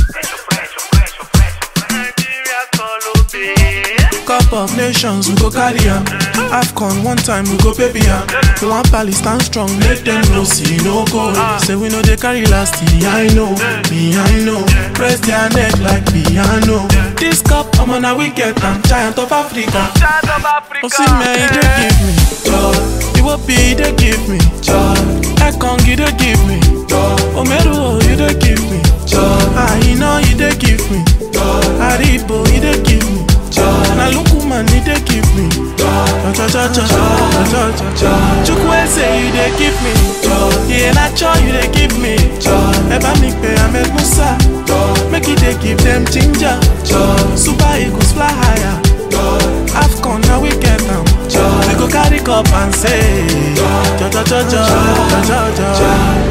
Cup of nations, we go carry am. AFCON one time, we go baby am. We want Pali stand strong, make them know see no go. Say we know they carry last year, I know, me I know. Press their neck like piano. This cup, I'm on a wicket, I'm giant of Africa. Oh, see me, they give me joy. You will be, they give me joy. Ekongi, they give me joy. Omeru, you they give me joy. I know you they give me joy. Haribo, you they give me joy. Na Lukuman, you they give me joy. Cha cha cha cha cha cha cha. Chukwese, you they give me joy. Yeah, Nacho, you they give me joy. Eba mi pe Ahmed Musa joy. Make it they give them ginger joy. Super Eagles fly higher. AFCON now we get them. We go carry cup and say, cha cha cha cha cha cha cha.